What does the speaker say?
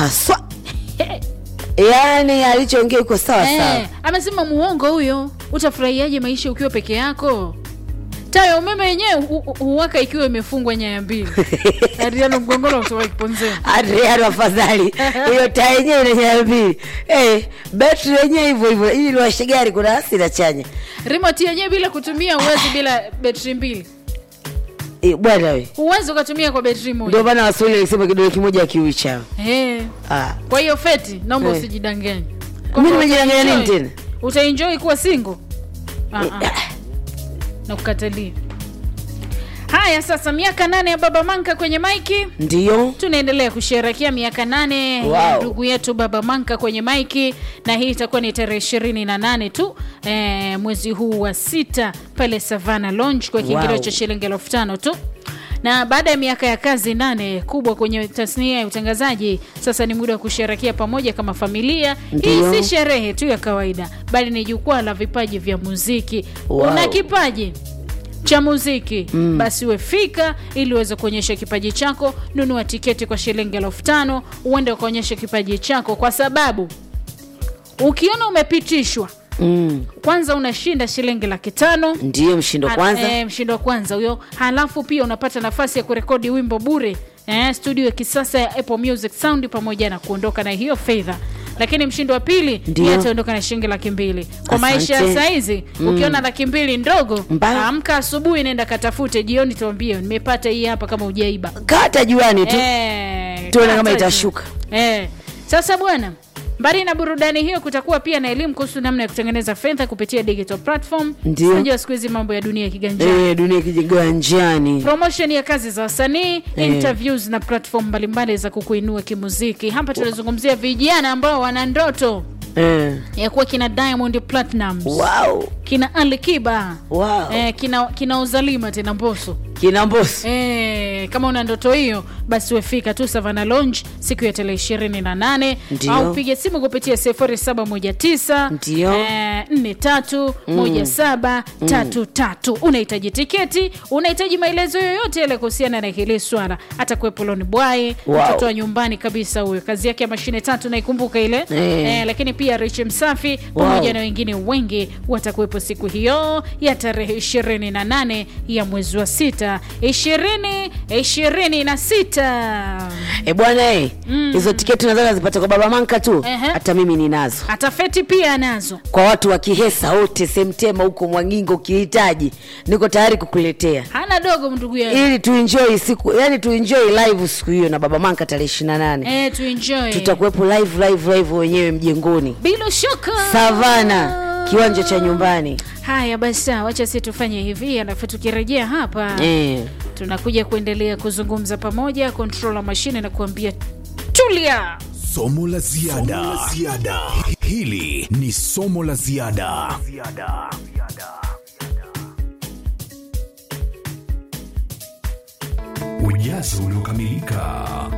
haswa yaani alichoongea iko sawa sawa Eh, amesema muongo huyo utafurahiaje maisha ukiwa peke yako taa ya umeme yenyewe hu- hu- huwaka ikiwa imefungwa nyaya mbili adriano mgongolo kutoka kiponzeni adriano afadhali hiyo taa yenyewe ina nyaya mbili hey, betri yenyewe hivyo hivyo ili liwashe gari kuna asi na chanya remote yenyewe bila kutumia uwezi bila betri mbili Eh, bwana we huwezi ukatumia kwa betri moja ndio maana waswahili alisema kidole kimoja akiui chao Eh, ah. kwa hiyo feti naomba Eh. usijidanganye mi Kwamba nimejidanganya nini utaenjoy- tena utaenjoy kuwa single Ah, ah. na kukatalia haya sasa miaka nane ya baba manka kwenye maiki ndiyo tunaendelea kusherekea miaka nane Wow. ya ndugu yetu baba manka kwenye maiki na hii itakuwa ni tarehe ishirini na nane tu eh, mwezi huu wa sita pale savana lounge kwa kiingilio Wow. cha shilingi elfu tano tu na baada ya miaka ya kazi nane kubwa kwenye tasnia ya utangazaji sasa ni muda wa kusherekea pamoja kama familia Ndiyo. hii si sherehe tu ya kawaida bali ni jukwaa la vipaji vya muziki Wow. una kipaji cha muziki mm. basi wefika ili uweze kuonyesha kipaji chako nunua tiketi kwa shilingi elfu tano uende ukaonyesha kipaji chako kwa sababu ukiona umepitishwa mm. kwanza unashinda shilingi laki tano ndiyo mshindo Ha- kwanza eh, mshindo wa kwanza huyo halafu pia unapata nafasi ya kurekodi wimbo bure eh, studio ya kisasa ya apple music sound pamoja na kuondoka na hiyo fedha lakini mshindo wa pili Ndio. ni ataondoka na shilingi laki mbili kwa Asante. maisha ya saizi ukiona laki mbili ndogo Mbaya. amka asubuhi nenda katafute jioni tuambie nimepata hii hapa kama ujaiba kata juani tu Eh, Tuone kama kata itashuka. juu. Eh. Sasa bwana, mbali na burudani hiyo, kutakuwa pia na elimu kuhusu namna ya kutengeneza fedha kupitia digital platform. Ndio. Unajua siku hizi mambo ya dunia kiganjani Eh, dunia kijiganjani promotion ya kazi za wasanii interviews na platform mbalimbali za kukuinua kimuziki hapa tunazungumzia vijana ambao wana ndoto eh. ya kuwa kina diamond platinums wow. kina alikiba Wow. eh, kina, kina uzalima tena mboso kina mbosi Eh, kama una ndoto hiyo basi wefika tu savana lounge siku ya tarehe ishirini na nane Ndio. au piga simu kupitia sifuri saba moja tisa Ndio. nne tatu moja saba tatu tatu unahitaji tiketi unahitaji maelezo yoyote yale kuhusiana na hili swala hata kuwepo loni bwaye Wow. mtoto wa nyumbani kabisa huyo kazi yake ya mashine tatu naikumbuka ile Eh. eh, lakini pia rich msafi pamoja Wow. na wengine wengi watakuwepo siku hiyo ya tarehe 28 ya mwezi wa sita 20 26 e bwana e hizo tiketi nadhani nazipata kwa baba manka tu Ehe. hata mimi ninazo hata feti pia anazo kwa watu wa kihesa wote semtema huko mwangingo ukihitaji niko tayari kukuletea hana dogo ndugu yangu ili tuenjoy siku yani tuenjoy live siku hiyo na baba manka tarehe ishiri na nane eh, tuenjoy tutakuwepo live live live wenyewe mjengoni bila shaka savana kiwanja cha nyumbani haya basi sawa, wacha si tufanye hivi alafu tukirejea hapa eh. tunakuja kuendelea kuzungumza pamoja controller mashine na kuambia tulia somo la ziada hili ni somo la ziada ujazo uliokamilika